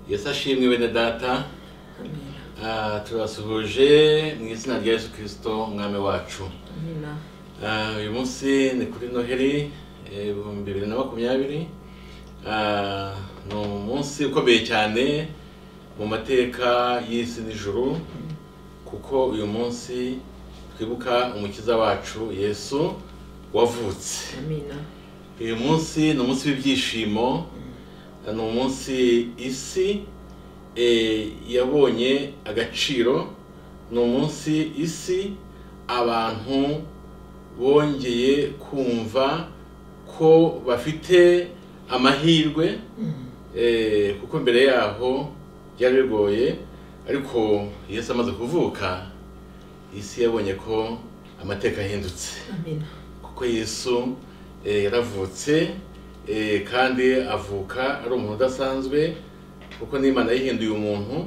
yesu ashimwe bene data Ah, turasuhuje mu izina rya yesu kirisito umwami wacu amina Ah, uyu munsi ni kuri noheli eh, ibihumbi bibiri na makumyabiri Ah, ni umunsi ukomeye cyane mu mateka y'isi n'ijuru kuko uyu munsi twibuka umukiza wacu yesu wavutse amina uyu munsi ni umunsi w'ibyishimo ni umunsi isi eh, yabonye agaciro ni umunsi isi abantu bongeye kumva ko bafite amahirwe eh, kuko mbere yaho byari bigoye ariko yesu amaze kuvuka isi yabonye ko amateka ahindutse amina kuko yesu eh, yaravutse eh, kandi avuka ari umuntu udasanzwe kuko n'imana yihinduye umuntu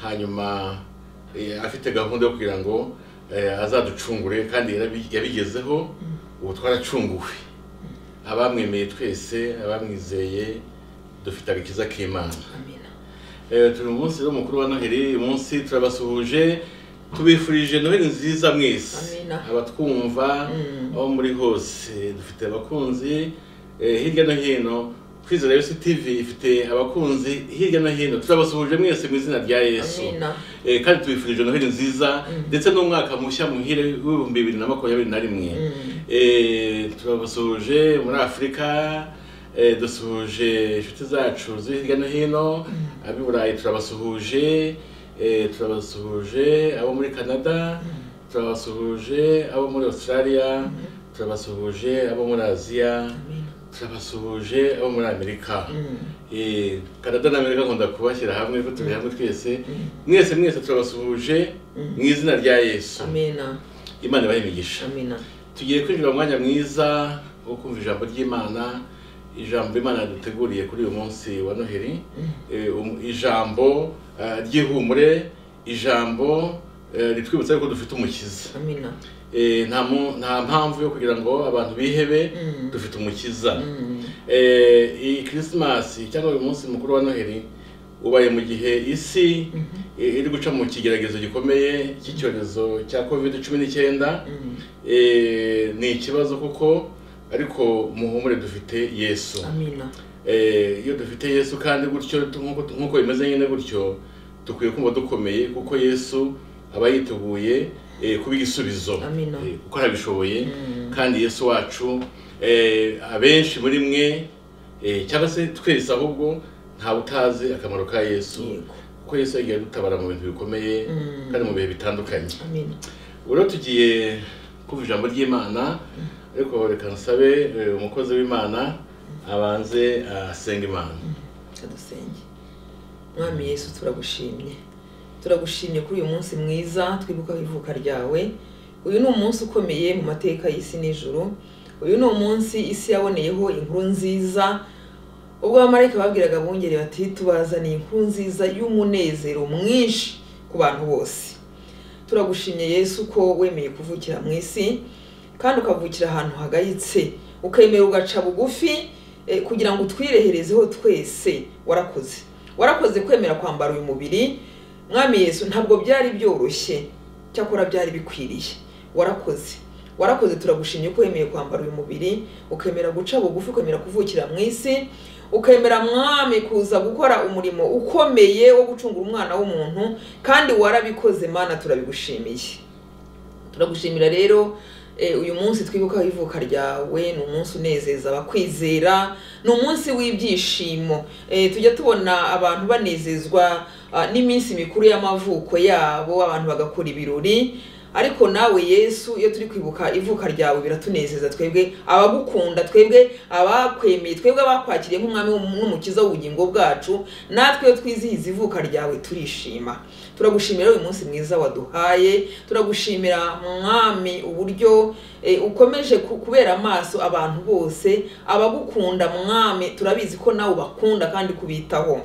hanyuma eh, afite gahunda yo kugira ngo eh, azaducungure kandi yarabi- yabigezeho ubu twaracunguwe abamwemeye twese abamwizeye dufite agakiza k'imana amina Eh, turi mu munsi rero mukuru wa noheli uyu munsi turabasuhuje tubifurije noheli nziza mwese Amina. abatwumva Mm. aho muri hose dufite abakunzi eh, hirya no hino kwizera yesu tv ifite abakunzi hirya no hino turabasuhuje mwese mu izina rya yesu amina Eh, kandi tubifurije noheli nziza Mm. ndetse n'umwaka mushya muhire w'ibihumbi bibiri na makumyabiri na rimwe Mm. Eh, turabasuhuje muri afurika eh, dusuhuje inshuti zacu ziri hirya no hino ab'i burayi turabasuhuje eh, turabasuhuje abo muri canada turabasuhuje abo muri australia turabasuhuje abo muri aziya amina turabasuhuje abo muri amerika Mm. Eh, canada na amerika nkunda kubashyira hamwe ko turi hamwe twese mwese mwese turabasuhuje mu izina rya yesu amina imana ibahe imigisha amina tugiye kwinjira mu mwanya mwiza wo kumva ijambo ry'imana ijambo imana duteguriye kuri uyu munsi wa noheli Eh, um- ijambo eh, ry'ihumure ijambo eh, ritwibutsa yuko dufite umukiza amina Eh, nta mu- nta mpamvu yo kugira ngo abantu bihebe Mm. dufite umukiza Mm. Eh, iyi kirisimasi cyangwa uyu munsi mukuru wa noheli ubaye mu gihe isi eh, iri guca mu kigeragezo gikomeye cy'icyorezo cya covid cumi n'icyenda Mm. Eh, ni ikibazo kuko ariko muhumure dufite yesu amina Eh, iyo dufite yesu kandi gutyo tu- nk'uko- nk'uko bimeze nyine gutyo dukwiye kumva dukomeye kuko yesu aba yiteguye eh, kuba igisubizo Amina. Eh, kuko arabishoboye Mm. kandi yesu wacu eh, abenshi muri mwe eh, cyangwa se twese ahubwo ntawe utazi akamaro ka yesu Yego. kuko yesu yagiye adutabara mu bintu bikomeye Mm. kandi mu bihe bitandukanye amina ubu rero tugiye kumva ijambo ry'imana ariko reka nsabe eh, umukozi w'imana abanze asenga imana Reka dusenge mwami yesu turagushimye turagushimye kuri uyu munsi mwiza twibukaho ivuka ryawe uyu ni umunsi ukomeye mu mateka y'isi n'ijuru uyu ni umunsi isi yaboneyeho inkuru nziza ubwo abamarayika babwiraga abungeri bati tubazaniye inkuru nziza y'umunezero mwinshi ku bantu bose turagushimye yesu ko wemeye kuvukira mu isi kandi ukavukira ahantu hagayitse ukemera ugaca bugufi eh, kugira ngo utwireherezeho twese warakoze warakoze kwemera kwambara uyu mubiri mwami yesu ntabwo byari byoroshye cyakora byari bikwiriye warakoze warakoze turagushimye ko wemeye kwambara uyu mubiri ukemera guca bugufi ukemera kuvukira mu isi ukemera mwami kuza gukora umurimo ukomeye wo gucungura umwana w'umuntu kandi warabikoze mana turabigushimiye turagushimira rero eh, uyu munsi twibukaho ivuka ryawe ni umunsi unezeza abakwizera ni umunsi w'ibyishimo Eh, tujya tubona abantu banezezwa ah, n'iminsi mikuru y'amavuko yabo abantu bagakora ibirori ariko nawe yesu iyo turi kwibuka ivuka ryawe biratunezeza twebwe abagukunda twebwe abakwemeye twebwe abakwakiriye nk'umwami w'umu- n'umukiza w'ubugingo bwacu natwe iyo twizihiza ivuka ryawe turishima turagushimira uyu munsi mwiza waduhaye turagushimira mwami uburyo eh, ukomeje ku- kubera amaso abantu bose abagukunda mwami turabizi ko nawe ubakunda kandi kubitaho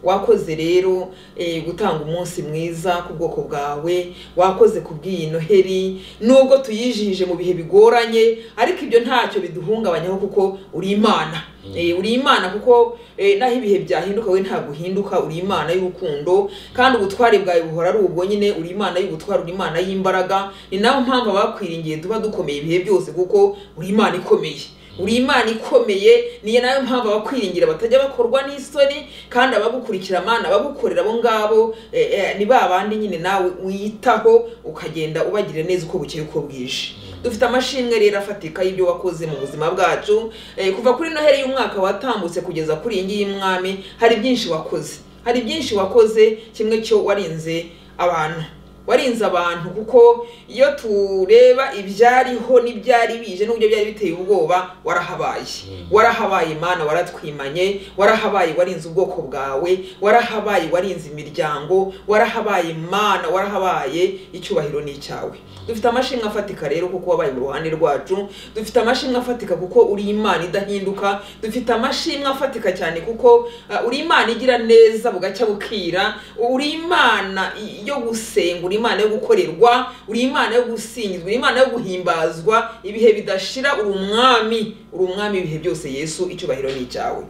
wakoze rero eh, gutanga umunsi mwiza ku bwoko bwawe wakoze ku bw'iyi noheri nubwo tuyijije mu bihe bigoranye ariko ibyo ntacyo biduhungabanyaho kuko uri imana Eh, uri imana kuko eh, naho ibihe byahinduka we ntabwo uhinduka uri imana y'urukundo kandi ubutwari bwawe buhora ari ubwo nyine uri imana y'ubutwari uri imana y'imbaraga ni nayo mpamvu abakwiringiye tuba dukomeye ibihe byose kuko uri imana ikomeye uri imana ikomeye niyo nayo mpamvu abakwiringira batajya bakorwa n'isoni kandi abagukurikira amana abagukorera abo ngabo eh, eh, ni ba bandi nyine nawe wiyitaho ukagenda ubagira neza uko bukeye uko bwije dufite amashimwe rero afatika y'ibyo wakoze mu buzima bwacu Eh, kuva kuri noheri y'umwaka watambutse kugeza kuri iyi ngiyi y'umwami hari byinshi wakoze hari byinshi wakoze kimwe cyo warinze abantu warinze abantu kuko iyo tureba ibyariho n'ibyari bije n'uburyo byari biteye ubwoba warahabaye warahabaye mana waratwimanye warahabaye warinze ubwoko bwawe warahabaye warinze imiryango warahabaye mana warahabaye icyubahiro ni icyawe dufite amashimwe afatika rero kuko wabaye mu ruhande rwacu dufite amashimwe afatika kuko uri imana idahinduka dufite amashimwe afatika cyane kuko uh, uri imana igira neza bugacya bukira uri imana i- yo gusenga uri imana yo gukorerwa uri imana yo gusingizwa uri imana yo guhimbazwa ibihe bidashira uri umwami uri umwami ibihe byose yesu icyubahiro ni icyawe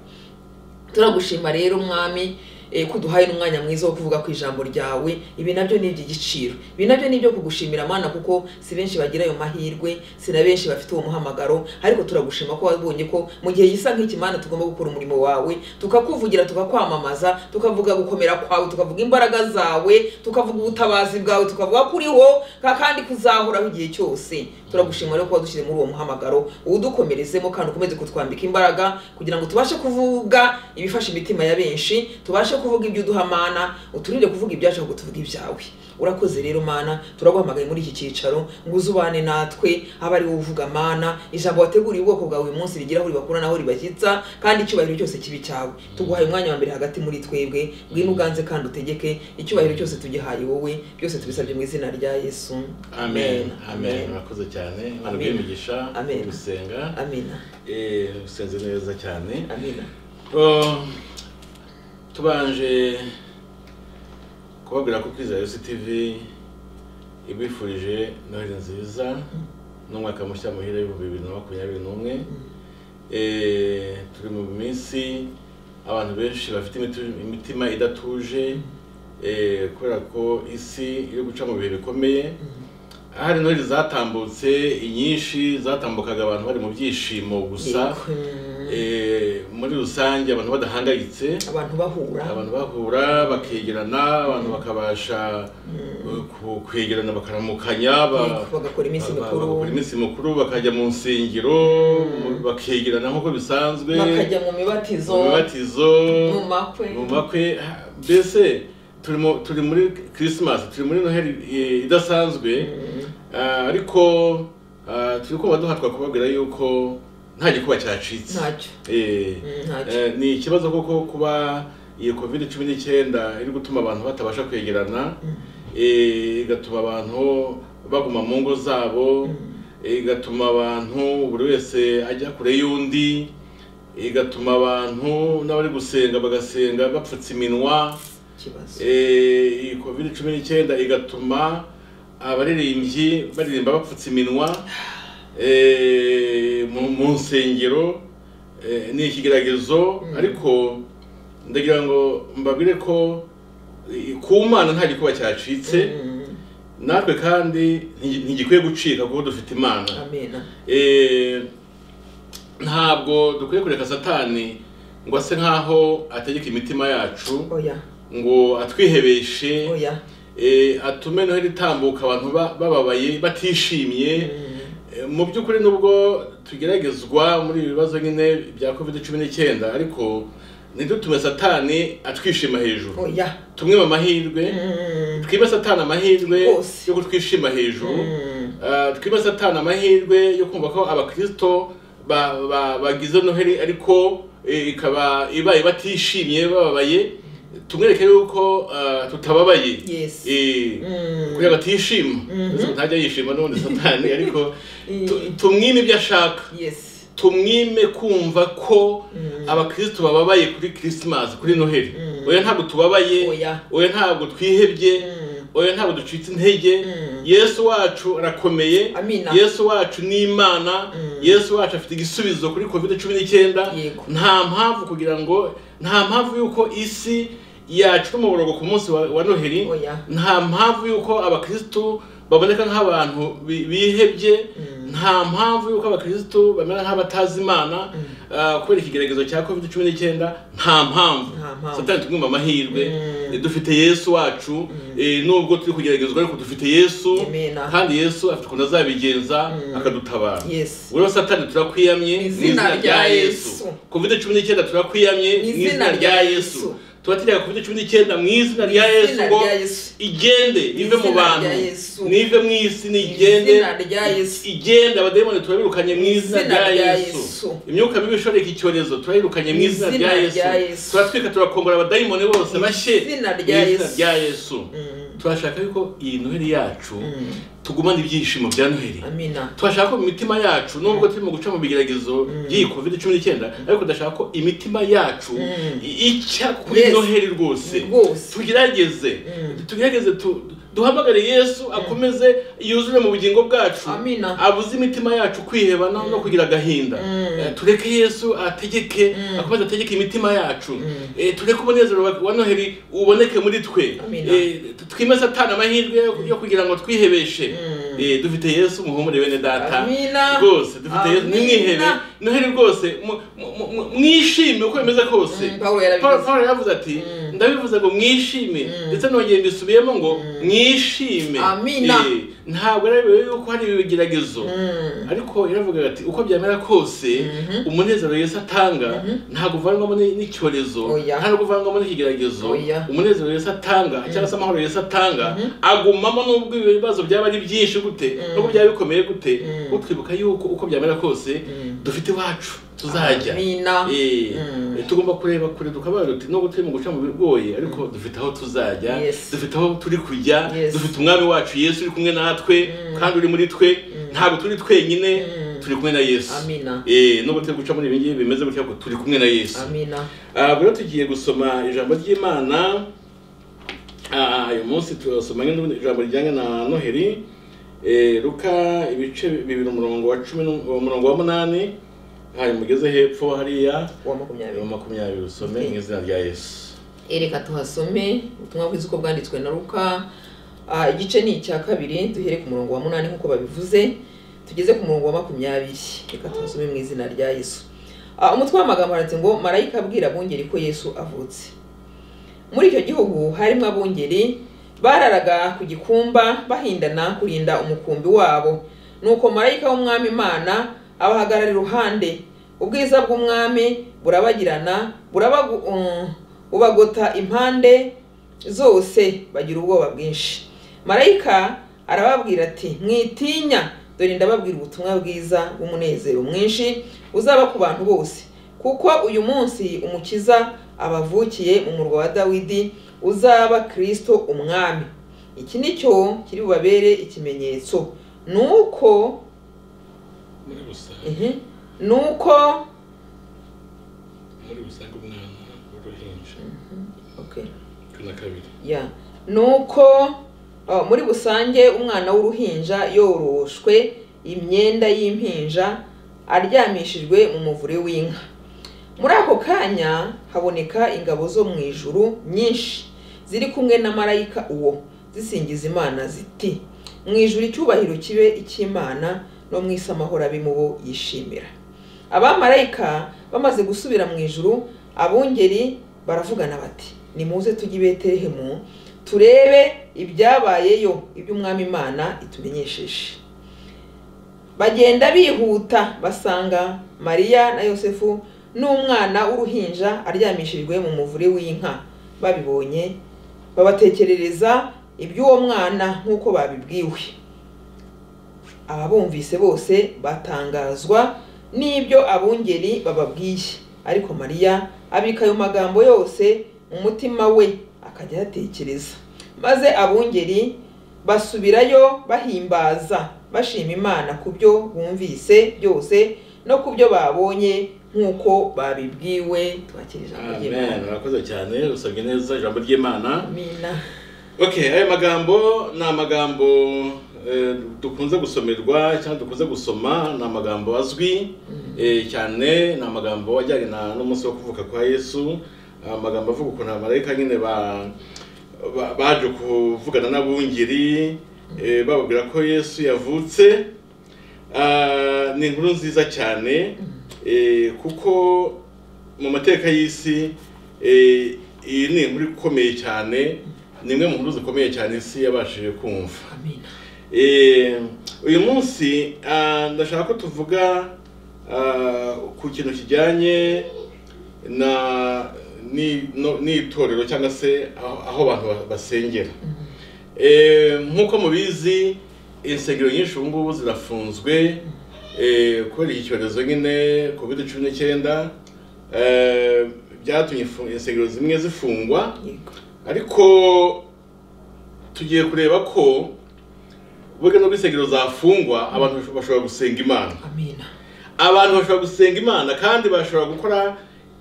turagushima rero mwami eh, ko uduhaye n'umwanya mwiza wo kuvuga ku ijambo ryawe ibi nabyo ni iby'igiciro ibi nabyo ni ibyo kugushimira mana kuko si benshi bagira ayo mahirwe si na benshi bafite uwo muhamagaro ariko turagushima ko wabonye ko mu gihe gisa nk'iki mana tugomba gukora umurimo wawe tukakuvugira tukakwamamaza tukavuga gukomera kwawe tukavuga imbaraga zawe tukavuga ubutabazi bwawe tukavuga ko uriho ka- kandi kuzahoraho igihe cyose turagushima rero ko wadushyize muri uwo muhamagaro uwudukomerezemo kandi ukomeze kutwambika imbaraga kugira ngo tubashe kuvuga ibifasha imitima ya benshi tubashe kuvuga ibyo uduha mana uturinde kuvuga ibyacu ahubwo tuvuge ibyawe urakoze rero mana turaguhamagaye muri iki cyicaro ngo uze ubane natwe abe ari wowe uvuga mana ijambo wateguriye ubwoko bwawe uyu munsi rigira aho ribakura naho ribashyitsa kandi icyubahiro cyose kibi cyawe tuguhaye umwanya wa mbere hagati muri twebwe ngwino uganze kandi utegeke icyubahiro cyose tugihaye wowe byose tubisabye mu izina rya yesu amen amen murakoze cyane imana Amen. bw'imigisha Amen. gusenga amina eh, usenze neza cyane amina Oh, tubanje kubabwira ko kwizera yose tv ibifurije noheli nziza n'umwaka mushya muhira w'ibihumbi bibiri na makumyabiri n'umwe Eh, turi mu minsi abantu benshi bafite imitu- imitima idatuje eh, kubera ko isi iri guca mu bihe bikomeye hari noheli zatambutse inyinshi zatambukaga abantu bari mu byishimo gusa Yego. Eh, muri rusange abantu badahangayitse abantu bahura abantu bahura bakegerana abantu bakabasha eh, ku- kwegerana bakaramukanya ba- Yego, bagakora iminsi ba- ba- mikuru bagakora iminsi mikuru bakajya mu nsengero mu- bakegerana nk'uko bisanzwe bakajya mu mu mibatizo mibatizo mu makwe mu makwe ha- mbese turi mu- turi muri christmas turi muri noheli eh, idasanzwe Ah, ariko ah, turi kumva duhatwa kubabwira yuko nta gikuba cyacitse ntacyo Eh, Mm, ntacyo Eh, ni ikibazo koko kuba iyi covid cumi n'icyenda iri gutuma abantu batabasha kwegerana eh, igatuma abantu baguma mu ngo zabo eh, igatuma abantu buri wese ajya kure y'undi igatuma abantu n'abari gusenga bagasenga bapfutse iminwa ikibazo Eh, iyi covid cumi n'icyenda igatuma abaririmbyi baririmba bapfutse iminwa eh, mu mu nsengero eh, ni ikigeragezo ariko ndagira ngo mbabwire ko eh, ku mana nta gikuba cyacitse Mm, natwe kandi nti- ntigikwiye gucika kuko dufite imana amena Eh, ntabwo dukwiye kureka satani ngo ase nkaho ategeka imitima yacu oya ngo atwihebeshe oya eh, atume noheli itambuka abantu ba- bababaye batishimye Mm, Eh, mu by'ukuri nubwo tugeragezwa muri ibi bibazo nyine bya covid cumi n'icyenda ariko ntidutume satani atwishima hejuru oya tumwe mu mahirwe Mm, twibe satani amahirwe Rwose. yo kutwishima hejuru mm, Ah, twibe satani amahirwe yo kumva ko abakristo ba- ba- bagize noheli ariko eh, ikaba ibaye batishimye bababaye tumwereke yuko ah, tutababaye Yes. Eh, Mm. kugira ngo atishima Mhm. Uretse ko ntajya yishima n'ubundi satani ariko Eh. tu- tumwime ibyo ashaka yes tumwime kumva ko abakristo bababaye kuri christmas kuri noheli Mm. oya ntabwo tubabaye oya oya ntabwo twihebye Mm. oya ntabwo ducitse intege Mm. yesu wacu arakomeye amina yesu wacu ni imana Mm. yesu wacu afite igisubizo kuri covid cumi n'icyenda Yego. nta mpamvu kugira ngo nta mpamvu y'uko isi yacura umuborogo ku munsi wa wa noheli oya nta mpamvu y'uko abakirisitu baboneka nk'abantu bi- bihebye Mm. nta mpamvu y'uko abakirisitu bamera nk'abatazi imana ah, kubera ikigeragezo cya covid cumi n'icyenda nta mpamvu Nta mpamvu. satani tugomba amahirwe Mm. Eh, dufite yesu wacu eh, nubwo turi kugeragezwa ariko dufite yesu Amena. kandi yesu afite ukuntu azabigenza Mm. akadutabara Yes. rero satani turakwiyamye mu izina rya yesu covid cumi n'icyenda turakwiyamye mu izina rya yesu tubategeka covid cumi n'icyenda mu izina rya yesu Izina ngo rya Yesu. igende ive mu Izina bantu rya Yesu. nive mu isi nigende Izina rya Yesu. igende abadayimoni turabirukanye mu izina Izina rya rya yesu Yesu. imyuka mibi ishoreka icyorezo turayirukanye mu izina rya yesu rya Yesu. turatwika turakombora abadayimoni bose bashye izina mu rya izina Yesu. rya yesu Mm. turashaka yuko iyi noheli yacu Mm. tugumana ibyishimo bya noheli amina turashaka ko mu mitima yacu nubwo turimo guca mu bigeragezo by'iyi covid cumi n'icyenda ariko tudashaka ko imitima yacu Mm. i- icya kuri Yes. noheli rwose rwose tugerageze Mm. tugerageze tu- duhamagare yesu akomeze yuzure mu bugingo bwacu Amina. abuze imitima yacu kwiheba no- no kugira agahinda Mm. Eh, tureke yesu ategeke Mm. akomeze ategeke imitima yacu Mm. Eh, tureke umunezero wa- wa noheli uboneke muri twe Amina. Eh, twime satani amahirwe yo- yo kugira ngo twihebeshe Mm. Eh, dufite yesu muhumure bene data Amina. rwose dufite yesu Amina. nimwihebe noheli rwose mu- mu- mu- mwishime uko bimeze kose Mm, Pawulo yarabivuze. Paul- Paul yaravuze ati Mm. ndabivuze ngo mwishime Mm. ndetse nongeye mbisubiyemo ngo Mm. mwishime Amina. Eh, ntabwo ari bibe yuko hari ibigeragezo Mm. ariko yaravugaga ati uko byamera kose Mhm. umunezero yesu atanga ntabwo uvanwamo ni- n'icyorezo Oya. ntabwo uvanwamo n'ikigeragezo Oya. umunezero yesu atanga cyangwa se amahoro yesu atanga agumamo nubwo ibibazo byaba ari byinshi gute nubwo byaba bikomeye gute Mm. kuko twibuka yuko uko byamera kose Mm. dufite iwacu tuzajya amina Eh, Mm. tugomba kureba kure tukabaye duti nubwo turi mu guca mu bigoye ariko dufite aho tuzajya Yes. dufite aho turi kujya Yes. dufite umwami wacu yesu uri kumwe natwe kandi uri muri twe ntabwo turi twenyine Mm. turi kumwe na yesu amina Eh, nubwo turi guca muri ibi ngibi bimeze gutya ariko turi kumwe na yesu amina Ah, rero tugiye gusoma ijambo ry'imana Ah, uyu munsi turasoma nk'indi- ijambo rijyanye na noheli Eh, luka ibice bibiri umurongo wa cumi n'u- umurongo wa munani hanyuma ugeze hepfo hariya uwa mirongo makumyabiri makumyabiri usome mu izina rya yesu ereka tuhasome ubutumwa bwiza uko bwanditswe na ruka Ah, igice ni icya kabiri duhere ku murongo wa munani nk'uko babivuze tugeze ku murongo wa makumyabiri reka tuhasome mu izina rya yesu Ah, umutwe w'amagambo handitse ngo marayika abwira abungeri ko yesu avutse muri icyo gihugu harimo abungeri bararaga ku gikumba bahindana kurinda umukumbi wabo nuko marayika w'umwami imana abahagarara iruhande ubwiza bw'umwami burabagirana burabagu, um, bubagota impande zose bagira ubwoba bwinshi marayika arababwira ati mwitinya dore ndababwira ubutumwa bwiza bw'umunezero mwinshi uzaba ku bantu bose kuko uyu munsi umukiza abavukiye mu murwa wa dawidi uzaba kristo umwami iki ni cyo kiri bubabere ikimenyetso ni uko muri rusange Mhm. ni uko muri rusange umwana w'uruhinja okay. cumi na kabiri ya nuko uh, muri rusange umwana w'uruhinja yoroshwe imyenda y'impinja aryamishijwe mu muvure w'inka muri ako kanya haboneka ingabo zo mu ijuru nyinshi ziri kumwe na marayika uwo zisingiza imana ziti mu ijuru icyubahiro kibe icy'imana no mu isi amahoro abe mu bo yishimira abamarayika bamaze gusubira mu ijuru abungeri baravugana bati nimuze tujye i betelehemu turebe ibyabayeyo iby'umwami imana itumenyesheje bagenda bihuta basanga mariya na yosefu n'umwana w'uruhinja aryamishijwe mu muvure w'inka babibonye babatekerereza iby'uwo mwana nk'uko babibwiwe ababumvise bose batangazwa n'ibyo abungeri bababwiye ariko mariya abika ayo magambo yose mu mutima we akajya ayatekereza maze abungeri basubirayo bahimbaza bashima imana ku byo bumvise byose no ku byo babonye nk'uko babibwiwe twakira ijambo ry'imana amen urakoze cyane usabwe neza ijambo ry'imana amina okay aya magambo ni amagambo eh, dukunze gusomerwa cyangwa dukunze gusoma ni amagambo azwi eh, cyane ni amagambo ajyanye na n'umunsi wo kuvuka kwa yesu amagambo avuga ukuntu abamarayika nyine ba ba- baje kuvugana n'abungeri eh, bababwira ko yesu yavutse Ah, ni inkuru nziza cyane eh, kuko mu mateka y'isi eh, iyi ni inkuru ikomeye cyane ni imwe mu nkuru zikomeye cyane isi yabashije kumva amina Eh, uyu munsi ah, ndashaka ko tuvuga ah, ku kintu kijyanye na ni- no- n'itorero cyangwa se aho aho abantu ba- basengera Eh, nk'uko mubizi insengero nyinshi ubu ngubu zirafunzwe eh, kubera iki cyorezo nyine covid cumi n'icyenda eh, byatumye ifu- insengero zimwe zifungwa yego ariko tugiye kureba ko burya nubwo insengero zafungwa abantu bashobora gusenga imana amina abantu bashobora gusenga imana kandi bashobora gukora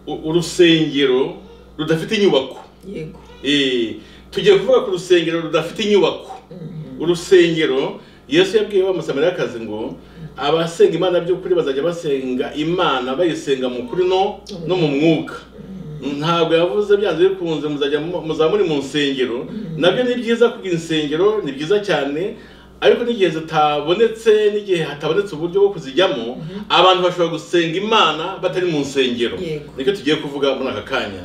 u- urusengero rudafite inyubako yego Eh, tugiye kuvuga ku rusengero rudafite inyubako Mhm. urusengero yesu yabwiye wa musamariyakazi ngo abasenga imana by'ukuri bazajya basenga imana bayisenga mu kuri no no mu mwuka ntabwo yavuze byanze bikunze muzajya mu- muzaba muri mu nsengero nabyo ni byiza kugira insengero ni byiza cyane ariko n'igihe zitabonetse n'igihe hatabonetse uburyo bwo kuzijyamo abantu bashobora gusenga imana batari mu nsengero Yego. nicyo tugiye kuvuga muri aka kanya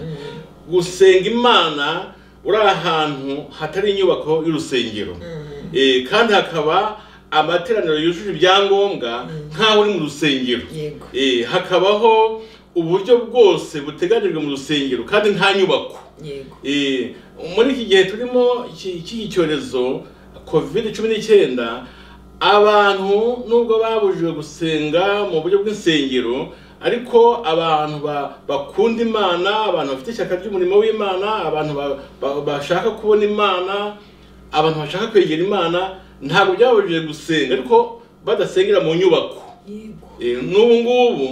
gusenga imana uri ahantu hatari inyubako y'urusengero Mhm. Eh, kandi hakaba amateraniro yujuje ibyangombwa nk'aho uri mu rusengero yego Eh, hakabaho uburyo bwose buteganijwe mu rusengero kandi nta nyubako yego Eh, muri iki gihe turimo iki- cy'iki cyorezo covid cumi n'icyenda abantu nubwo babujijwe gusenga mu buryo bw'insengero ariko abantu ba- bakunda imana abantu bafite ishyaka ry'umurimo w'imana abantu ba- ba- bashaka kubona imana abantu bashaka kwegera imana ntabwo byababujije gusenga ariko badasengera mu nyubako yego Eh, n'ubu ngubu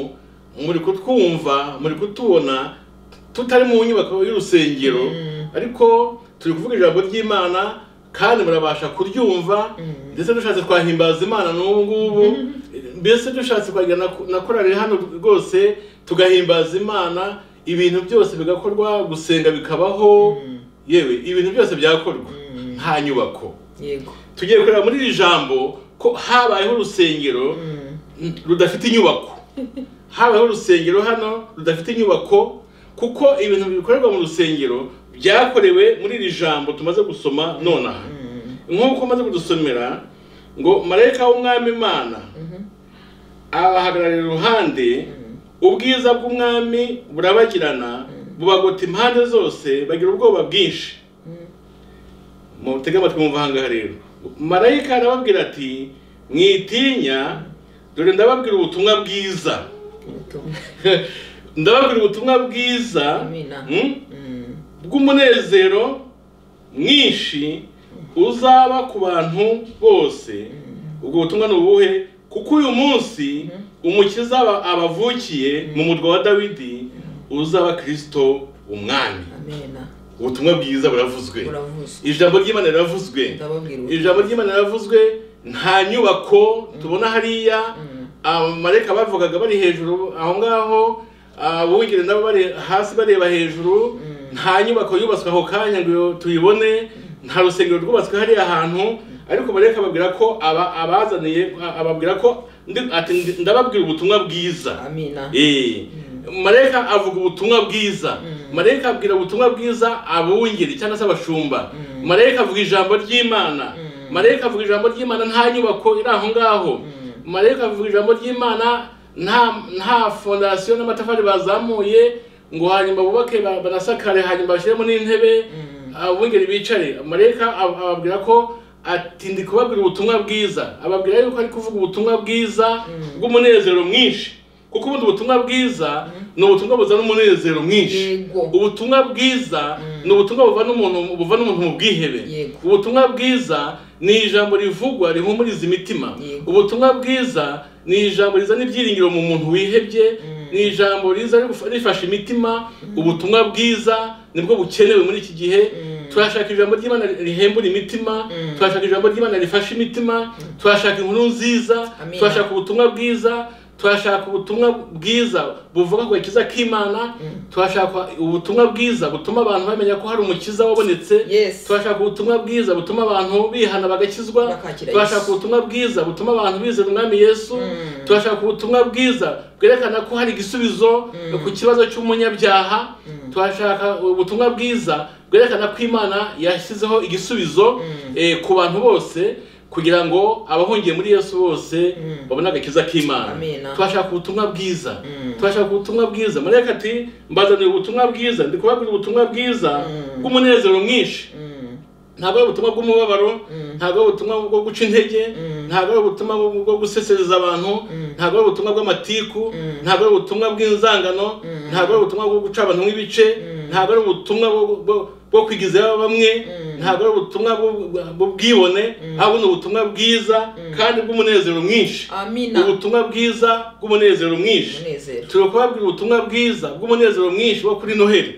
muri kutwumva muri kutubona tutari mu nyubako y'urusengero Mm. ariko turi kuvuga ijambo ry'imana kandi murabasha kuryumva Mm. ndetse dushatse twahimbaza imana n'ubu ngubu Eh, mbese dushatse kwajya na na korari hano rwose tugahimbaza imana ibintu byose bigakorwa gusenga bikabaho Mm. yewe ibintu byose byakorwa Mm. nta nyubako yego tugiye kureba muri iri jambo ko habayeho urusengero Mhm. rudafite inyubako habayeho urusengero hano rudafite inyubako kuko ibintu bikorerwa mu rusengero byakorewe muri iri jambo tumaze gusoma nonaha Mhm. nk'uko umaze kudusomera ngo marayika w'umwami imana Mhm. abahagararira iruhande ubwiza bw'umwami burabagirana bubagota impande zose bagira ubwoba bwinshi Mhm. mutege amatwi mwumva ahangaha rero marayika arababwira ati mwitinya dore ndababwira ubutumwa bwiza Ubutumwa. ndababwira ubutumwa bwiza Amina. mm, Mhm. bw'umunezero mwinshi uzaba ku bantu bose ubwo butumwa ni ubuhe kuko uyu munsi umukiza aba- abavukiye mu murwa wa dawidi uzaba kirisito umwami amina ubutumwa bwiza buravuzwe uravuzwe ijambo ry'imana riravuzwe ndababwira ubutumwa. ijambo ry'imana ravuzwe nta nyubako tubona hariya Mm. abamarayika bavugaga bari hejuru aho ngaho abungere nabo bari hasi bareba hejuru nta nyubako yubatswe ako kanya ngo tuyibone nta rusengero rwubatswe hariya hantu ariko marayika babwira ko aba abazaniye a- ababwira ko ndi- ati ndi- ndababwira ubutumwa bwiza amina Eh, marayika avuga ubutumwa bwiza marayika abwira ubutumwa bwiza abungeri cyangwa se abashumba marayika avuga ijambo ry'imana marayika avuga ijambo ry'imana nta nyubako iri aho ngaho marayika avuga ijambo ry'imana nta nta fondasiyo n'amatafari bazamuye ngo hanyuma bubake ba- banasakare hanyuma bashyiremo n'intebe abungeri bicare marayika ab- ababwira ko ati ndi kubabwira ubutumwa bwiza ababwira yuko ari kuvuga ubutumwa bwiza bw'umunezero mwinshi kuko ubundi ubutumwa bwiza ni ubutumwa buzana umunezero mwinshi Yego. ubutumwa bwiza ni ubutumwa buvana umuntu buvana umuntu mu bwihebe Yego. ubutumwa bwiza ni ijambo rivugwa rihumuriza imitima Yego. ubutumwa bwiza ni ijambo rizana ibyiringiro mu muntu wihebye ni ijambo riza rigufa- rifasha imitima ubutumwa bwiza nibwo bukenewe muri iki gihe turashaka ijambo ry'imana rihembura imitima Mm. turashaka ijambo ry'imana rifasha imitima turashaka inkuru nziza Amina. turashaka ubutumwa bwiza turashaka ubutumwa bwiza buvuga ku gakiza k'imana turashaka ubutumwa bwiza butuma abantu bamenya ko hari umukiza wabonetse Yes. turashaka ubutumwa bwiza butuma abantu bihana bagakizwa Bakakira turashaka Yesu. ubutumwa bwiza butuma abantu bizera umwami yesu Mm. turashaka ubutumwa bwiza bwerekana ko hari igisubizo ku kibazo cy'umunyabyaha turashaka ubutumwa bwiza bwerekana ko imana yashyizeho igisubizo eh, ku bantu bose kugira ngo abahungiye muri yesu bose babone agakiza k'imana Amina. turashaka ubutumwa bwiza turashaka ubutumwa bwiza marayika ati mbazanira ubutumwa bwiza ndi kubabwira ubutumwa bwiza bw'umunezero mwinshi ntabwo ari ubutumwa bw'umubabaro ntabwo ari ubutumwa bwo guca intege ntabwo ari ubutumwa bwo- bwo gusesereza abantu ntabwo ari ubutumwa bw'amatiku ntabwo ari ubutumwa bw'inzangano ntabwo ari ubutumwa bwo guca abantu nk'ibice ntabwo ari ubutumwa bwo- bwo- bwo kwigizayo bamwe ntabwo ari ubutumwa bw'u- bw'ubwibone ahubwo ni ubutumwa bwiza kandi bw'umunezero mwinshi amina ubutumwa bwiza bw'umunezero mwinshi umunezero turi kubabwira ubutumwa bwiza bw'umunezero mwinshi wo kuri noheli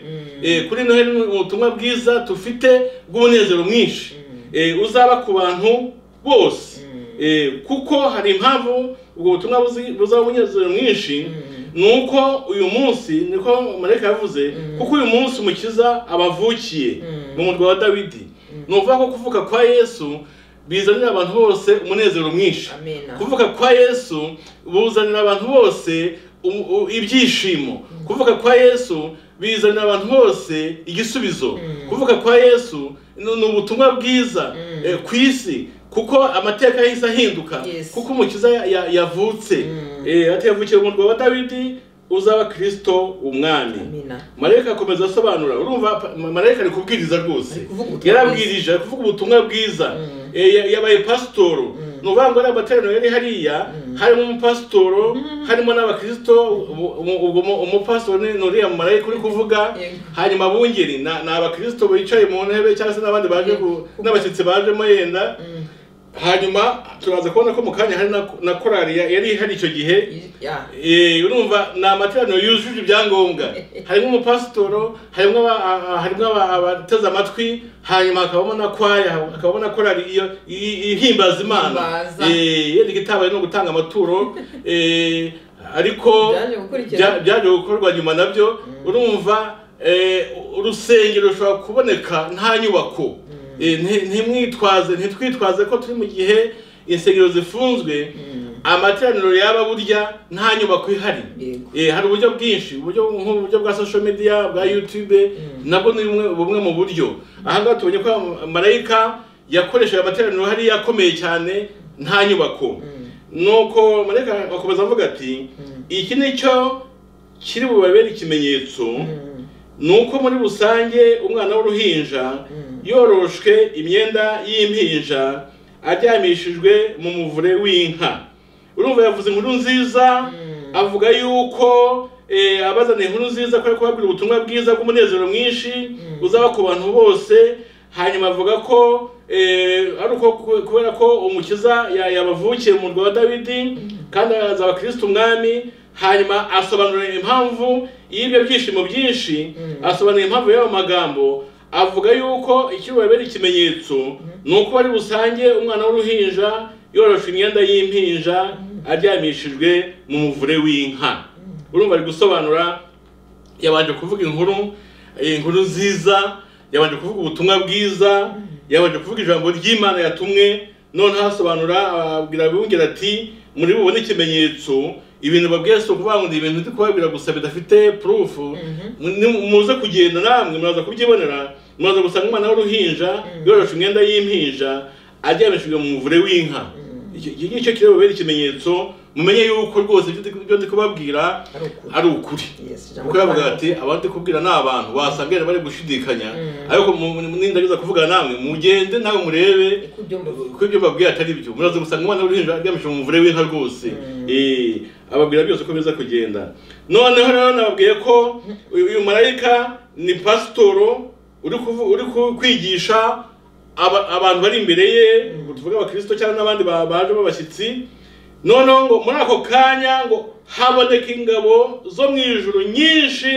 Eh, kuri noheli ni ubutumwa bwiza dufite bw'umunezero mwinshi Eh, uzaba ku bantu bose Eh, kuko hari impamvu ubwo butumwa buzi- buzaba umunezero mwinshi ni uko uyu munsi niko marayika yavuze kuko uyu munsi umukiza abavukiye mu murwa wa dawidi ni ukuvuga ko kuvuka kwa yesu bizanira abantu bose umunezero mwinshi amina kuvuka kwa yesu buzanira abantu bose u- u- ibyishimo kuvuka kwa yesu bizanira abantu bose igisubizo kuvuka kwa yesu ni ni ubutumwa bwiza eh, ku isi kuko amateka yahise ahinduka Yes. kuko umukiza ya- ya- yavutse Mm. Eh, ati yavukiye mu murwa wa dawidi uzaba kristo umwami amina marayika akomeza asobanura urumva pa- ma- marayika ari kubwiriza rwose Ari kuvuga ubutumwa yarabwirije ari kuvuga ubutumwa bwiza Mm. Eh, ya- yabaye pasitoro Mm. ni ukuvuga ngo ari amateraniro yari hariya harimo umupasitoro harimo n'abakirisito ubu- ubu- ubu- umu- umupasitoro ni ni uriya marayika uri kuvuga Yego. hanyuma abungeri ni ni abakirisito bicaye mu ntebe cyangwa se n'abandi baje ku- Yego. n'abashyitsi bajemo yenda Mm. hanyuma turaza kubona ko mu kanya hari na- na korari ya- yari ihari icyo gihe ya Eh, urumva ni amateraniro yujuje ibyangombwa harimo umupasitoro harimo aba- a- a- harimo aba- abateze amatwi hanyuma hakabamo na kwaya hakabamo na korari iyo i- ihimbaza imana Ihimbaza. Eh, yenda igitabaye no gutanga amaturo eh, ariko Byaje gukurikira. bya- byaje gukorwa nyuma nabyo urumva eh, urusengero rushobora kuboneka nta nyubako Eh, nti- ntimwitwaze ntitwitwaze ko turi mu gihe insengero zifunzwe amateraniro yaba burya nta nyubako ihari Yego. Eh, hari uburyo bwinshi uburyo nk'uburyo bwa social media bwa youtube nabwo ni bumwe bumwe mu buryo ahangaha tubonye ko marayika yakoresheje amateraniro hari yakomeye cyane nta nyubako nuko marayika akomeza avuga ati iki ni cyo kiri bubabere ikimenyetso ni uko muri rusange umwana w'uruhinja yoroshwe imyenda y'impinja aryamishijwe mu muvure w'inka urumva yavuze inkuru nziza avuga yuko eh, abazana inkuru nziza ko ari kubabwira ubutumwa bwiza bw'umunezero mwinshi uzaba ku bantu bose hanyuma avuga ko eh, ari uko ku- kubera ko umukiza ya- yabavukiye mu murwa wa dawidi kandi azaba kristo umwami hanyuma asobanura impamvu y'ibyo byishimo byinshi asobanura impamvu y'ayo magambo avuga yuko icyo babera ikimenyetso ni uko ari busange umwana w'uruhinja yoroshe imyenda y'impinja aryamishijwe mu muvure w'inka urumva ari gusobanura yabanje kuvuga inkuru eh, inkuru nziza yabanje kuvuga ubutumwa bwiza yabanje kuvuga ijambo ry'imana yatumwe noneho asobanura ababwira abibungira ati muri bubone ikimenyetso ibintu babwiye si ukuvuga ngo ni ibintu ndi kubabwira gusa bidafite purufu Ni- muze kugenda namwe muraza kubyibonera muraza gusanga umwana w'uruhinja yoroshe imyenda y'impinja aryamishijwe mu muvure w'inka Icyo- icyo ngicyo kireba bubere ikimenyetso mumenye yuko rwose ibyo ndi- ibyo ndi kubabwira ari ukuri ari ukuri Yes, ijambo kuko yavuga ry'Imana. ati abandi kubwira ni abantu wasanga bari gushidikanya ariko mu- mu- nindageza kuvuga namwe mugende nawe murebe uko ibyo mbavuga kuko ibyo mbabwiye atari byo muraza gusanga umwana w'uruhinja aryamishije mu muvure w'inka rwose Eh, ababwira byose ko biza kugenda noneho rero nababwiye ko uyu uyu marayika ni pasitoro uri kuvu- uri ku- kwigisha aba- abantu bari imbere ye tuvuge abakirisito cyangwa n'abandi ba- baje b'abashyitsi noneho ngo muri ako kanya ngo haboneka ingabo zo mu ijuru nyinshi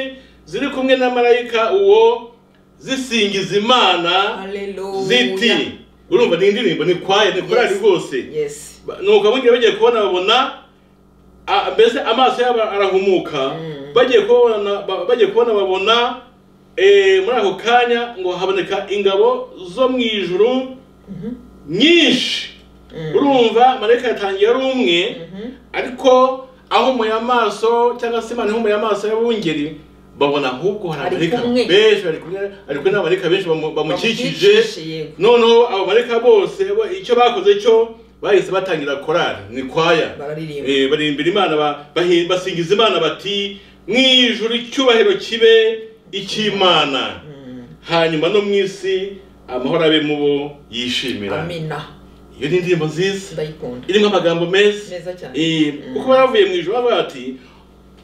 ziri kumwe na marayika uwo zisingiza imana ziti haleluya urumva ni indirimbo ni kwaya ni korari rwose yesi Ba- nuko abongera bagiye kubona babona a- mbese amaso yabo arahumuka Mm. bagiye kubona ba- bagiye kubona babona eh, muri ako kanya ngo haboneka ingabo zo mu ijuru nyinshi urumva marayika yatangiye ari umwe ariko ahumuye amaso cyangwa se imana ihumuye amaso y'abungeri babona ahubwo hari Ari amarayika kumwe. benshi ari kumwe ari kumwe n'amarayika benshi bamu- bamukikije yego noneho abo bareka bose bo- icyo bakoze cyo bahise batangira korari ni kwaya bararirimba Eh, baririmbira imana ba- bahi- basingiza imana bati mu ijuru icyubahiro kibe icy'imana Mm. hanyuma no mu isi amahoro abe mu bo yishimira amina iyo ni indirimbo nziza ndayikunda irimo amagambo meza meza cyane Eh, kuko baravuye mu ijuru bavuga bati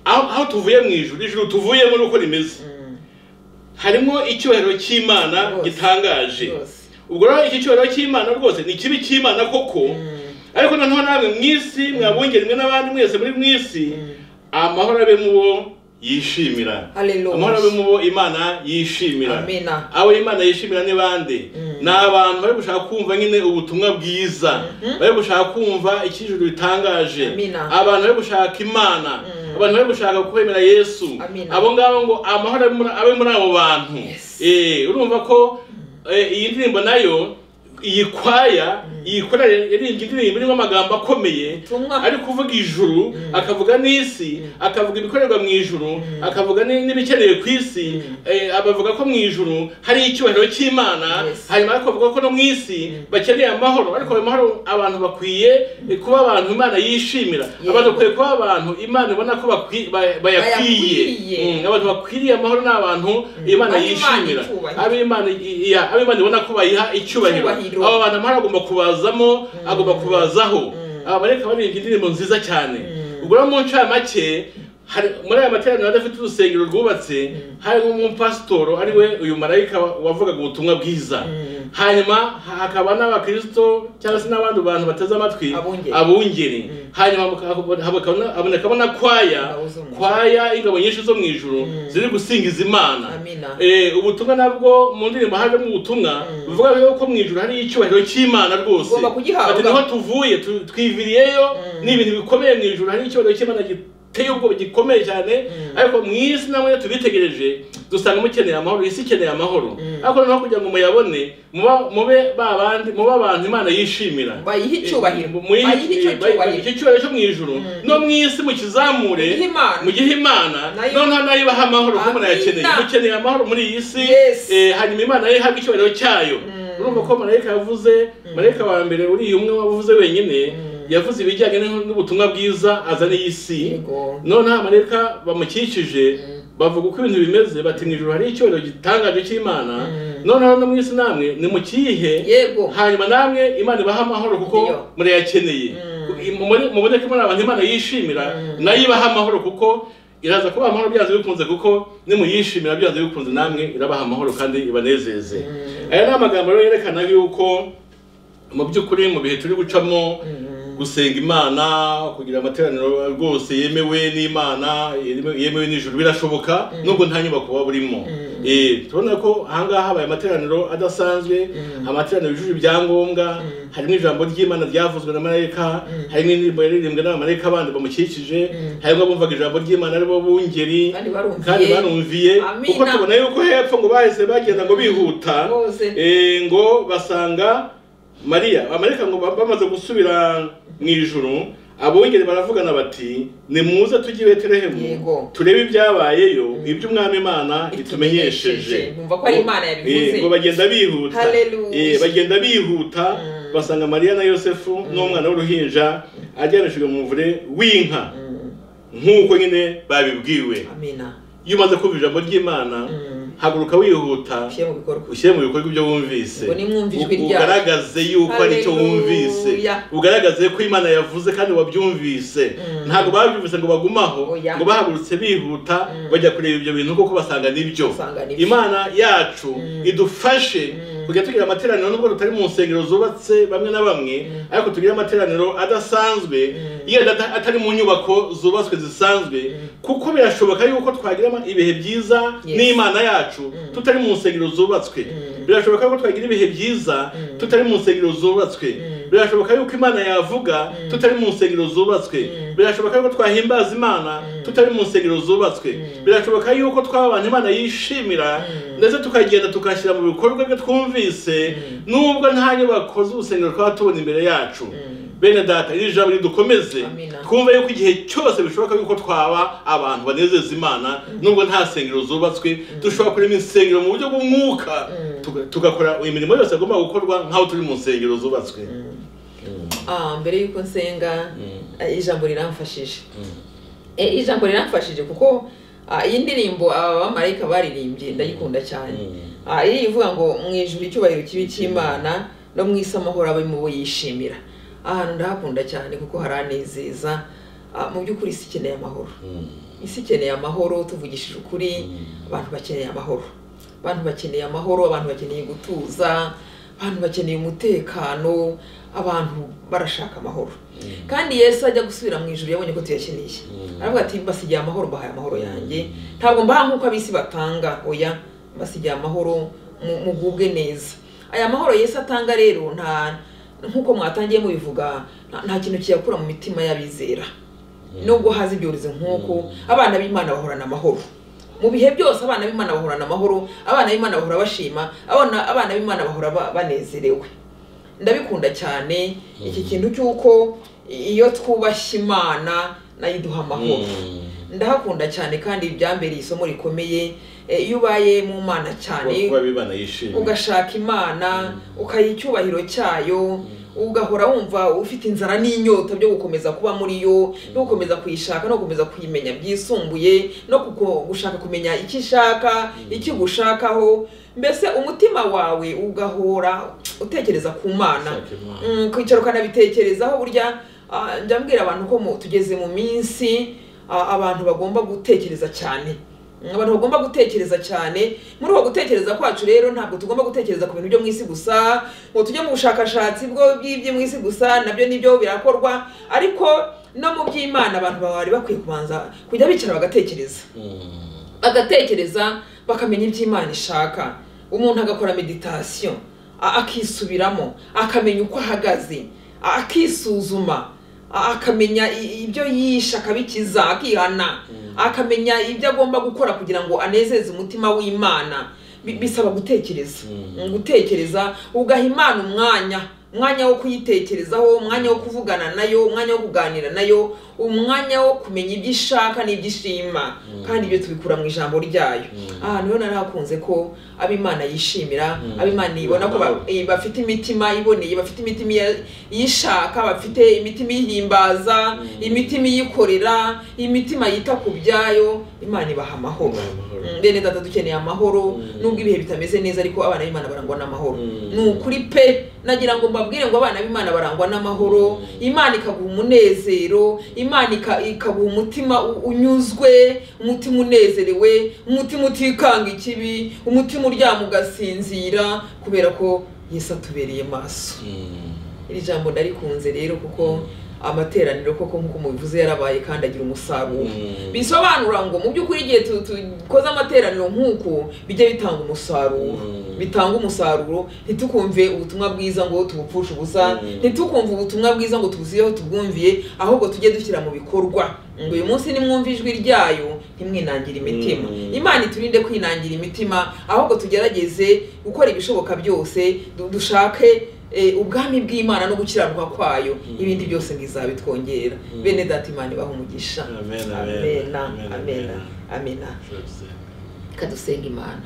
aho aho tuvuye mu ijuru ijuru tuvuyemo ni uko rimeze Mm. harimo icyubahiro cy'imana Rwose. gitangaje rwose ubwo rero iki cyubahiro cy'imana rwose ni kibi cy'imana koko Mm. ariko noneho namwe mu isi mwabongera imwe n'abandi mwese muri mu isi amahoro abe mu bo yishimira amahoro abe haleluya mu bo imana yishimira amina abo imana yishimira ni bande Mm. ni abantu bari gushaka kumva nyine ubutumwa bwiza Mhm. bari gushaka kumva icyijuru bitangaje Amina. abantu bari gushaka imana Mm. abantu bari gushaka kwemera yesu Amina. abo ngabo ngo amahoro abe muri- abe muri abo bantu Yes. Eh, urumva ko eh, iyi ndirimbo nayo iyi kwaya iyi kwaya yaririmbye indirimbo irimo amagambo akomeye Ubutumwa. ari kuvuga ijuru akavuga n'isi akavuga ibikorerwa mu ijuru akavuga ni- n'ibikenewe ku isi eh, abavuga ko mu ijuru hari icyubahiro cy'imana Yes. hanyuma ariko bavuga ko no mu isi bakeneye amahoro ariko ayo mahoro abantu bakwiye eh, kuba abantu imana yishimira Yego. abantu bakwiye kuba abantu imana ibona ko bakwi- ba- bayakwiye Bayakwiye. Mm, abantu bakwiriye amahoro ni abantu imana Ab'Imana yishimira icyubahiro. ab'imana i- iya- ab'imana ibona ko bayiha icyubahiro Icyubahiro. aba bantu amahoro agomba kubazamo agomba kubazaho aba bareka baririmbye indirimbo nziza cyane ubwo rero mu ncamake hari muri aya materaniro adafite urusengero rwubatse hari nk'umupasitoro ari we uyu marayika wa- wavugaga ubutumwa bwiza hanyuma ha- hakaba n'abakirisito cyangwa se n'abandi bantu bateze amatwi Abungeri. abungeri hanyuma haka- habaka- habonekamo na kwaya Ingabo zo mu ijuru. kwaya ingabo nyinshi zo mu ijuru ziri gusingiza imana Amina. Eh, ubutumwa nabwo mu ndirimbo hajemo ubutumwa buvuga yuko mu ijuru hari icyubahiro cy'imana rwose Ugomba kugihabwa. Ati, niho tuvuye tu- twiviriyeyo ni ibintu bikomeye mu ijuru hari icyubahiro cy'imana giteye ubwoba gikomeye cyane ariko mu isi namwe tubitegereje dusanga mukeneye amahoro isi ikeneye amahoro ariko noneho kugira ngo muyabone muba- mube ba bandi mube abantu imana yishimira bayihe icyubahiro Muri- bayihe icyo bayi- cyubahiro icyo cyubahiro cyo mu ijuru no mu isi mukizamure Mugihe Imana. mugihe imana Nayo- noneho nayo ibaha amahoro kuko Amina. munayakeneye mukeneye amahoro muri iyi si Yes. eh, hanyuma imana nayo ihabwe icyubahiro cyayo urumva ko marayika yavuze marayika wa mbere uriya umwe wavuze wenyine yavuze ibijyanye n'u- n'ubutumwa bwiza azana iyi si Yego. noneho amareka bamukikije bavuga uko ibintu bimeze bati mu ijoro hari icyubahiro gitangaje cy'imana noneho no mu isi namwe nimukiyihe Yego. hanyuma namwe imana ibaha amahoro kuko Iyo. murayakeneye Mubone- muboneke muri abantu imana yishimira nayo ibaha amahoro kuko iraza kubaha amahoro byanze bikunze kuko nimuyishimira byanze bikunze namwe irabaha amahoro kandi ibanezeze aya ni amagambo rero yerekana yuko mu by'ukuri mu bihe turi gucamo gusenga imana kugira amateraniro rwose yemewe n'imana yemewe- yemewe n'ijuru birashoboka nubwo nta nyubako waba urimo Eh, turabona ko ahangaha habaye amateraniro adasanzwe amateraniro yujuje ibyangombwa harimo ijambo ry'imana ryavuzwe na marayika harimo indirimbo yaririmbwe n'abamarayika bandi bamukikije harimo abumvaga ijambo ry'imana aribo bungeri Kandi barumviye. kandi barumviye Amina. kuko tubona yuko hepfo ngo bahise bagenda ngo bihuta Bose. Eh, ngo basanga mariya amareka ngo bamaze gusubira mu ijuru abongere baravugana bati nimuze tujye i betelehemu Yego. turebe ibyabayeyo ibyo umwami imana itumenyesheje Numva ko ari Imana yabivuze. Eh, ngo bagenda bihuta Hallelujah. Eh, bagenda bihuta basanga mariya na yosefu n'umwana w'uruhinja aryamishijwe mu muvure w'inka nk'uko nyine babibwiwe amina iyo umaze kumva ijambo ry'imana haguruka wihuta ushyire mu bikorwa ushyire mu bikorwa ibyo wumvise Ngo nimwumve ijwi U- ryayo. ugaragaze yuko ari icyo wumvise Haleluya. ugaragaze ko imana yavuze kandi wabyumvise ntabwo babyumvise ngo bagumaho Oya. ngo bahagurutse bihuta bajya kureba ibyo bintu kuko basanga nibyo Basanga nibyo. imana yacu idufashe tujya tugira amateraniro nubwo tutari mu nsengero zubatse bamwe na bamwe ariko tugira amateraniro adasanzwe iyo ada- atari mu nyubako zubatswe zisanzwe kuko birashoboka yuko twagira ama- ibihe byiza Yes. n'imana yacu tutari mu nsengero zubatswe birashoboka ko twagira ibihe byiza tutari mu nsengero zubatswe birashoboka yuko imana yavuga tutari mu nsengero zubatswe birashoboka yuko twahimbaza imana tutari mu nsengero zubatswe birashoboka yuko twaba abantu imana yishimira ndetse tukagenda tugashyira mu bikorwa byo twumvise nubwo nta nyubako z'urusengero twaba tubona imbere yacu bene data iri jambo ridukomeze Amina. twumve yuko igihe cyose bishoboka yuko twaba abantu banezeza imana nubwo nta nsengero zubatswe dushobora kurema insengero mu buryo bw'umwuka tuga- tugakora imirimo yose yagomba gukorwa nk'aho turi mu nsengero zubatswe Ah, mbere y'uko nsenga eh, ijambo riramfashije Eh, ijambo riramfashije kuko ah, iyi ndirimbo aba bamarayika baririmbye ndayikunda cyane Ah, iri ivuga ngo mu ijuru icyubahiro kibi cy'imana no mu isi amahoro abe mu bo yishimira ahantu ndahakunda cyane kuko haranezeza Ah, mu by'ukuri isi ikeneye amahoro isi ikeneye amahoro tuvugishije ukuri abantu bakeneye amahoro abantu bakeneye amahoro abantu bakeneye gutuza abantu bakeneye umutekano abantu barashaka amahoro kandi yesu ajya gusubira mu ijuru yabonye ko tuyakeneye aravuga ati mbasigiye amahoro mbahaye amahoro yanjye ntabwo mbaha nk'uko ab'isi batanga oya mbasigiye amahoro mu- mugubwe neza aya mahoro yesu atanga rero nta nk'uko mwatangiye mubivuga nta- nta kintu kiyakura mu mitima y'abizera nubwo haza ibyorezo nk'uko abana b'imana bahorana amahoro mu bihe byose abana b'imana bahorana amahoro abana b'imana bahora bashima abana abana b'imana bahora ba- banezerewe ndabikunda cyane iki kintu cy'uko iyo twubashye imana nayo iduha amahoro ndahakunda cyane kandi ibyambere isomo rikomeye Eh, iyo ubaye mu mana cyane kuba bibana yishimye ugashaka imana ukayiha icyubahiro cyayo ugahora wumva ufite inzara n'inyota byo gukomeza kuba muri yo no gukomeza kuyishaka no gukomeza kuyimenya byisumbuye no kuko- gushaka kumenya icyo ishaka icyo ugushakaho mbese umutima wawe ugahora utekereza ku mana Ushaka Imana. Mm, kwicara ukanabitekerezaho burya ah, njya mbwira abantu ko mu- tugeze mu minsi ah, abantu bagomba gutekereza cyane Mm, abantu bagomba gutekereza cyane muri uko gutekereza kwacu rero ntabwo tugomba gutekereza ku bintu byo mu isi gusa ngo tujye mu bushakashatsi bwo by'ibyo mu isi gusa nabyo nibyo birakorwa ariko no mu by'imana abantu bari bakwiye kubanza kujya bicara bagatekereza bagatekereza bakamenya ibyo imana ishaka umuntu agakora meditasiyo a- akisubiramo akamenya uko ahagaze a- akisuzuma a- akamenya i- ibyo yishe akabikiza akihana akamenya ibyo agomba gukora kugira ngo anezeze umutima w'imana Bi- bisaba gutekereza gutekereza ugaha imana umwanya umwanya wo kuyitekerezaho umwanya wo kuvugana nayo umwanya wo kuganira nayo umwanya wo kumenya ibyo ishaka n'ibyo ishima kandi ibyo tubikura mu ijambo ryayo ahantu rero narahakunze ko ab'imana yishimira ab'imana ibona ko ba- eh, bafite imitima iboneye bafite imitima iya- iyishaka bafite imitima ihimbaza imitima iyikorera imitima yita ku byayo imana ibaha amahoro Ibaha amahoro. Mm, bene data dukeneye amahoro nubwo ibihe bitameze neza ariko abana b'imana barangwa n'amahoro ni ukuri pe nagira ngo mbabwire ngo abana b'imana barangwa n'amahoro imana ikaguha umunezero imana ika- ikaguha umutima u- unyuzwe umutima unezerewe umutima utikanga ikibi umutima uryama ugasinzira kubera ko yesu atubereye maso iri jambo ndarikunze rero kuko amateraniro koko nk'uko mubivuze yarabaye kandi agira umusaruro bisobanura ngo mu by'ukuri igihe tu- dukoze amateraniro nk'uku bijya bitanga umusaruro Mm. bitanga umusaruro ntitukumve ubutumwa bwiza ngo tubupfushe ubusa Mm. ntitukumve ubutumwa bwiza ngo tubusigeho tubwumviye ahubwo tujye dushyira mu bikorwa ngo uyu munsi nimwumva ijwi ryayo ntimwinangire imitima Mm. imana iturinde kwinangira imitima ahubwo tugerageze gukora ibishoboka byose du- dushake eh, ubwami bw'imana no gukiranuka kwayo ibindi byose ngo izabitwongera bene data imana ibaha umugisha Amen, amen, amena amen, amena amena Tuzabisenga. kadusenga imana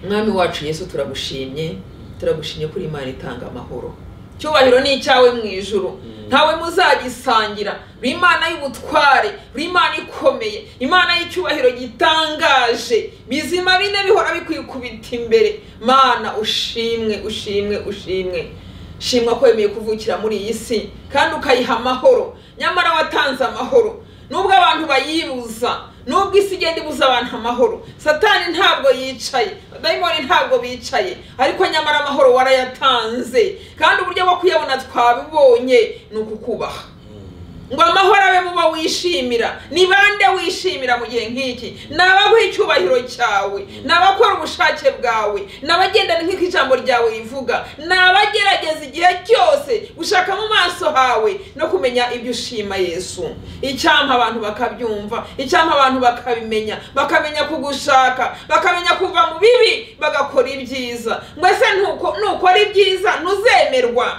mwami wacu yesu turagushimye turagushimye kuri imana itanga amahoro cyubahiro ni icyawe mu ijuru ntawe muzagisangira uri imana y'ubutware uri imana ikomeye imana y'icyubahiro gitangaje bizima bine bihora bikwikubita imbere mana ushimwe ushimwe ushimwe shimwa ko wemeye kuvukira muri iyi si kandi ukayiha amahoro nyamara watanze amahoro nubwo abantu bayibuza nubwo isi igenda ibuza abantu amahoro satani ntabwo yicaye dayimoni ntabwo bicaye ariko nyamara amahoro warayatanze kandi uburyo bwo kuyabona twabibonye ni ukukubaha ngo amahoro abe mu bo wishimira ni bande wishimira mu gihe nk'iki ni abaguha icyubahiro cyawe ni abakora ubushake bwawe ni abagendana nk'uko ijambo ryawe rivuga ni abagerageza igihe cyose gushaka mu maso hawe no kumenya ibyo ushima yesu icyampa abantu bakabyumva icyampa abantu bakabimenya bakamenya kugushaka bakamenya kuva mu bibi bagakora ibyiza ngo ese ntuko- nukora ibyiza ntuzemerwa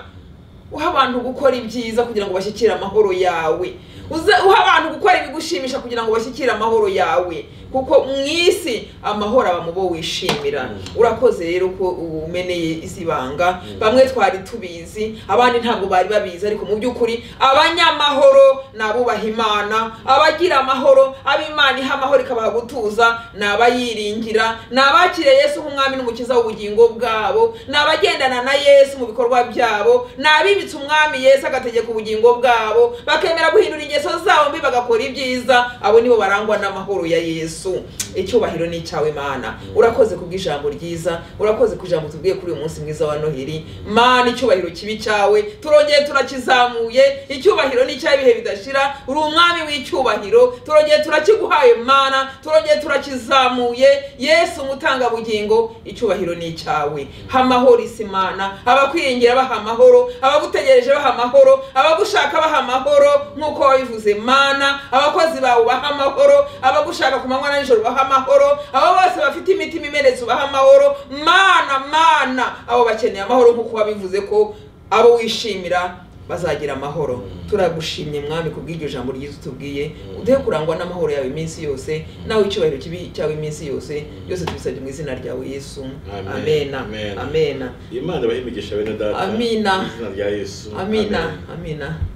uha abantu gukora ibyiza kugira ngo bashyikire amahoro yawe Uze- uha abantu gukora ibigushimisha kugira ngo bashyikire amahoro yawe kuko mu isi amahoro aba mu bo wishimira urakoze rero ko umeneye izi banga bamwe twari tubizi abandi ntabwo bari babizi ariko mu by'ukuri abanyamahoro ni abubaha imana abagira amahoro ab'imana iha amahoro ikabaha gutuza ni abayiringira ni abakiriye yesu nk'umwami n'umukiza w'ubugingo bwabo ni abagendana na yesu mu bikorwa byabo ni abibitse umwami yesu agategeka ubugingo bwabo bakemera guhindura ingeso zabo mbi bagakora ibyiza abo nibo barangwa n'amahoro ya yesu icyubahiro ni icyawe mana urakoze ku bw'ijambo ryiza urakoze ku ijambo tubwiye kuri uyu munsi mwiza wa noheli mana icyubahiro kibi cyawe turongeye turakizamuye icyubahiro ni icy'ibihe bidashira uri umwami w'icyubahiro turongeye turakiguhaye mana turongeye turakizamuye yesu umutangabugingo icyubahiro ni icyawe ha amahoro isi mana abakwiringira baha amahoro abagutegereje baha amahoro abagushaka baha amahoro nk'uko wabivuze mana abakozi bawe baha amahoro abagushaka ku manywa na nijoro baha amahoro abo bose bafite imitima imeretse ubaha amahoro mana mana abo bakeneye amahoro nk'uko wabivuze ko abo wishimira bazagira amahoro turagushimye mwami ku bw'iryo jambo ryiza utubwiye uduhe kurangwa n'amahoro yawe iminsi yose nawe icyubahiro kibi cyawe iminsi yose byose tubisabye mu izina ryawe yesu Amen. amena Amen. amena imana ibahe imigisha bene data Amina. mu izina rya yesu amina Amen. amina